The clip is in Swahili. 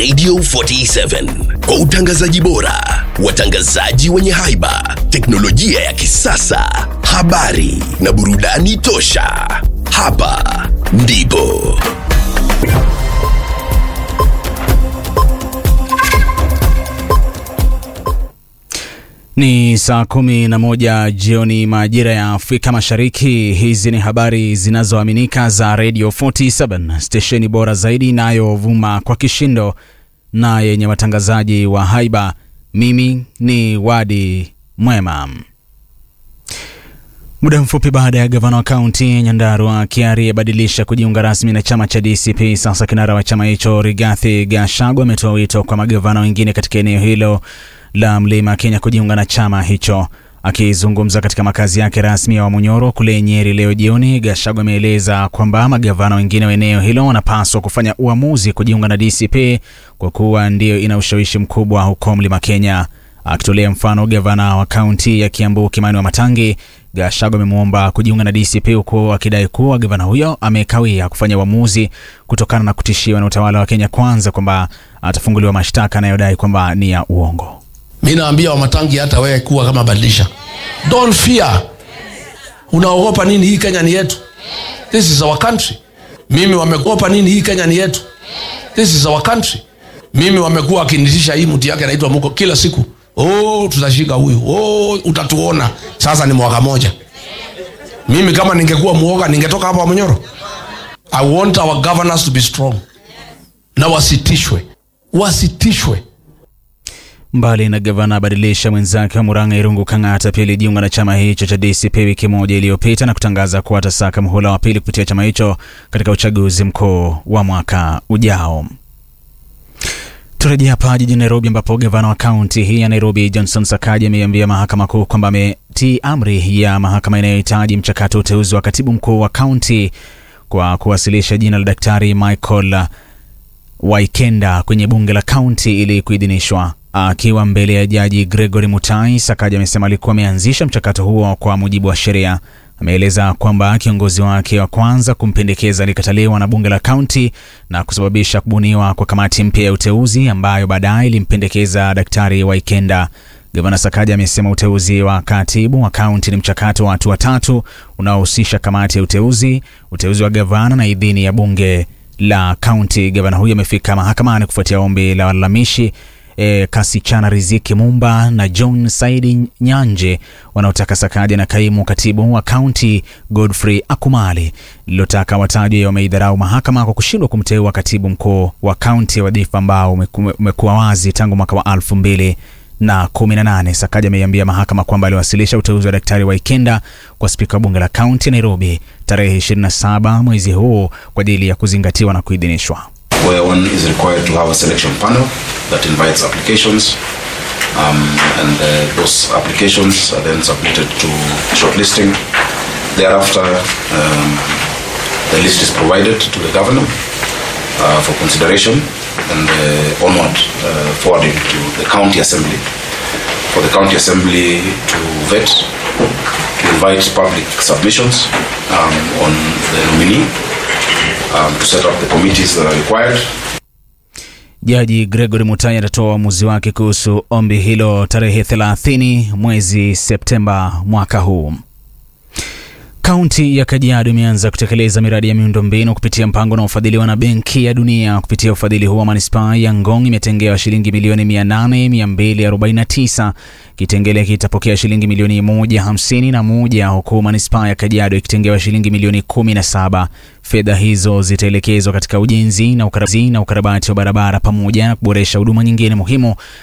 Radio 47 kwa utangazaji bora, watangazaji wenye haiba, teknolojia ya kisasa, habari na burudani tosha. Hapa ndipo Ni saa kumi na moja jioni majira ya Afrika Mashariki. Hizi ni habari zinazoaminika za Radio 47 stesheni bora zaidi inayovuma kwa kishindo na yenye watangazaji wa haiba. Mimi ni Wadi Mwema. Muda mfupi baada ya gavana wa kaunti ya Nyandarua Kiari abadilisha kujiunga rasmi na chama cha DCP, sasa kinara wa chama hicho Rigathi Gachagua ametoa wito kwa magavana wengine katika eneo hilo la Mlima Kenya kujiunga na chama hicho. Akizungumza katika makazi yake rasmi ya Wamunyoro kule Nyeri leo jioni, Gachagua ameeleza kwamba magavana wengine wa eneo hilo wanapaswa kufanya uamuzi kujiunga na DCP kwa kuwa ndiyo ina ushawishi mkubwa huko Mlima Kenya. Akitolea mfano gavana wa kaunti ya Kiambu Kimani Wamatangi, Gachagua amemwomba kujiunga na DCP huku akidai kuwa gavana huyo amekawia kufanya uamuzi kutokana na kutishiwa na utawala wa Kenya Kwanza kwamba atafunguliwa mashtaka anayodai kwamba ni ya uongo. mi naambia wamatangi hata wewe kuwa kama badilisha don't fear unaogopa nini hii kenya ni yetu this is our country mimi wamegopa nini hii kenya ni yetu this is our country mimi wamekuwa wakinitisha hii mti yake anaitwa muko kila siku oh tutashika huyu oh utatuona sasa ni mwaka moja mimi kama ningekuwa muoga ningetoka hapa mnyoro i want our governors to be strong na wasitishwe wasitishwe Mbali na gavana abadilisha mwenzake wa Murang'a Irungu Kang'ata pia alijiunga na chama hicho cha DCP wiki moja iliyopita na kutangaza kuwa atasaka muhula wa pili kupitia chama hicho katika uchaguzi mkuu wa mwaka ujao. Turejea hapa jijini Nairobi ambapo gavana wa kaunti hii ya Nairobi Johnson Sakaja ameiambia mahakama kuu kwamba ametii amri ya mahakama inayohitaji mchakato wa uteuzi wa katibu mkuu wa kaunti kwa kuwasilisha jina la Daktari Michael Waikenda kwenye bunge la kaunti ili kuidhinishwa. Akiwa mbele ya jaji Gregory Mutai, Sakaja amesema alikuwa ameanzisha mchakato huo kwa mujibu wa sheria. Ameeleza kwamba kiongozi wake wa kwanza kumpendekeza alikataliwa na bunge la kaunti na kusababisha kubuniwa kwa kamati mpya ya uteuzi ambayo baadaye ilimpendekeza Daktari Waikenda. Gavana Sakaja amesema uteuzi wa katibu wa kaunti ni mchakato wa hatua tatu unaohusisha kamati ya uteuzi, uteuzi wa gavana na idhini ya bunge la kaunti. Gavana huyo amefika mahakamani kufuatia ombi la walalamishi e, Kasichana Riziki Mumba na John Saidi Nyanje wanaotaka Sakaja na kaimu katibu wa kaunti Godfrey Akumali lililotaka watajwe wameidharau mahakama kwa kushindwa kumteua katibu mkuu wa kaunti, wadhifa ambao umeku- umekuwa wazi tangu mwaka wa elfu mbili na 18. Sakaja ameiambia mahakama kwamba aliwasilisha uteuzi wa Daktari Waikenda kwa spika wa bunge la kaunti ya Nairobi tarehe 27 mwezi huu kwa ajili ya kuzingatiwa na kuidhinishwa. where one is required to have a selection panel that invites applications. Um, and uh, those applications are then submitted to shortlisting. Thereafter, um, the list is provided to the governor uh, for consideration and uh, onward uh, forwarding to the county assembly. For the county assembly to vet, to invite public submissions um, on the nominee um, to set up the committees that are required. Jaji Gregory Mutai atatoa uamuzi wake kuhusu ombi hilo tarehe 30 mwezi Septemba mwaka huu. Kaunti ya Kajiado imeanza kutekeleza miradi ya miundombinu kupitia mpango unaofadhiliwa na Benki ya Dunia. Kupitia ufadhili huo, manispaa ya Ngong imetengewa shilingi milioni 800,249. Kitengele kitapokea shilingi milioni 151 huku manispaa ya Kajiado ikitengewa shilingi milioni 17. Fedha hizo zitaelekezwa katika ujenzi na ukarabati na ukarabati wa barabara pamoja na kuboresha huduma nyingine muhimu